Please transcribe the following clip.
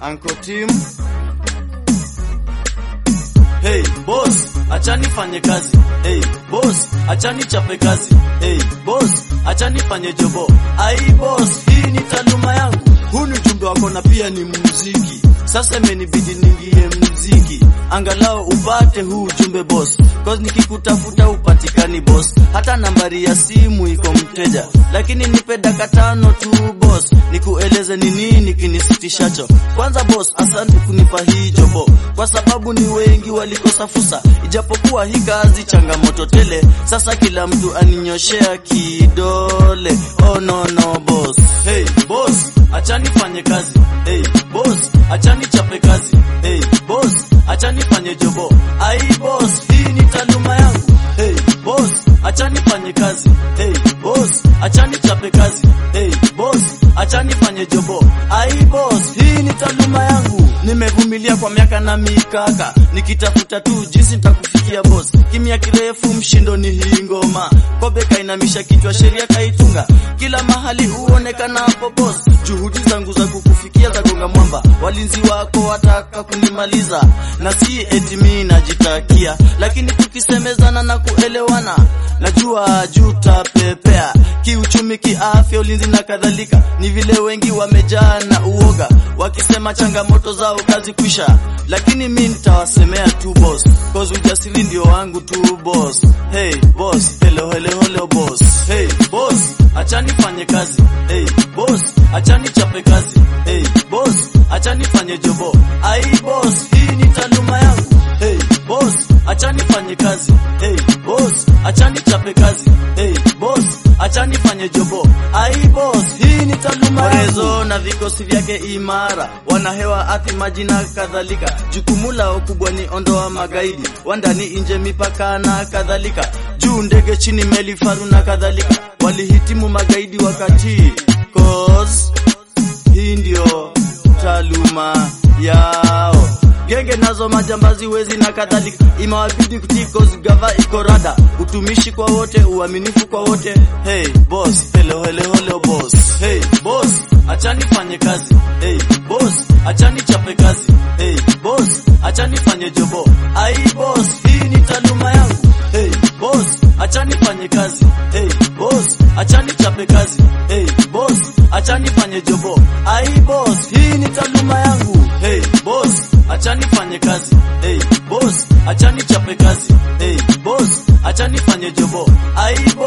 Uncle Tim. Hey boss, achani fanye kazi. Hey boss, achani chape kazi. Hey boss, achani fanye jobo. Ai boss, hii ni taaluma yangu. Huu ni ujumbe wako na pia ni muziki. Sasa imenibidi niingie muziki, angalau upate huu ujumbe boss, cause nikikutafuta upatikani boss, hata nambari ya simu iko mteja, lakini nipe dakika tano tu boss, nikueleze ni nini kinisitishacho. Kwanza boss, asante kunipa hii jobo, kwa sababu ni wengi walikosa fursa, ijapokuwa hii kazi changamoto tele. Sasa kila mtu aninyoshea kidole, oh no no boss, hey boss, achani fanye kazi, hey boss, achani chape kazi, hey boss, achani fanye jobo, ai boss, hii ni taaluma yangu, hey boss, achani fanye kazi, hey boss, achani chape kazi, hey boss, achani fanye jobo, ai boss, hii ni taaluma yangu. Nimevumilia kwa miaka na mikaka, nikitafuta tu jinsi nitakufikia boss. Kimya kirefu, mshindo ni hii ngoma, kobe kainamisha kichwa, sheria kaitunga, kila mahali huonekana hapo boss. Juhudi zangu za kukufikia za gonga mwamba, walinzi wako wataka kunimaliza, na si eti mimi najitakia, lakini tukisemezana na kuelewana, najua jutapepea kiuchumi, kiafya, ulinzi na kadhalika. Ni vile wengi wamejaa na uoga, wakisema changamoto zao kazi kwisha, lakini mi nitawasemea tu boss, cause ujasiri ndio wangu tu boss. Hey boss, hello hello hello boss. Hey boss, achani fanye kazi. Hey boss, achani chape kazi. Hey boss, achani fanye jobo. Ai boss, hii ni taaluma yangu. Hey boss, achani fanye kazi. Hey boss, achani chape kazi. Hey boss, achani fanye jobo. Ai boss, hii ni taaluma yangu. Orezo na vikosi vyake imara, wanahewa ardhi, maji na kadhalika. Jukumu lao kubwa ni ondoa magaidi wandani, nje, mipaka na kadhalika, juu ndege, chini meli, faru na kadhalika. Walihitimu magaidi wakati cause hii ndio taaluma yao. Genge nazo majambazi, wezi na kadhalika, imewabidi kutii cause gava iko rada. Utumishi kwa wote, uaminifu kwa wote. Hey boss, hello hello hello boss. Hey boss, achani fanye kazi. Hey boss, achani chape kazi. Hey boss, achani fanye jobo. Ai boss, hii ni taaluma yangu. Hey boss, achani fanye kazi. Hey boss, achani chape kazi. Hey boss, achani fanye jobo. Ai boss, hii ni taaluma yangu. Hey boss, achani fanye kazi. Hey boss, achani chape kazi. Hey boss, achani fanye jobo. Ai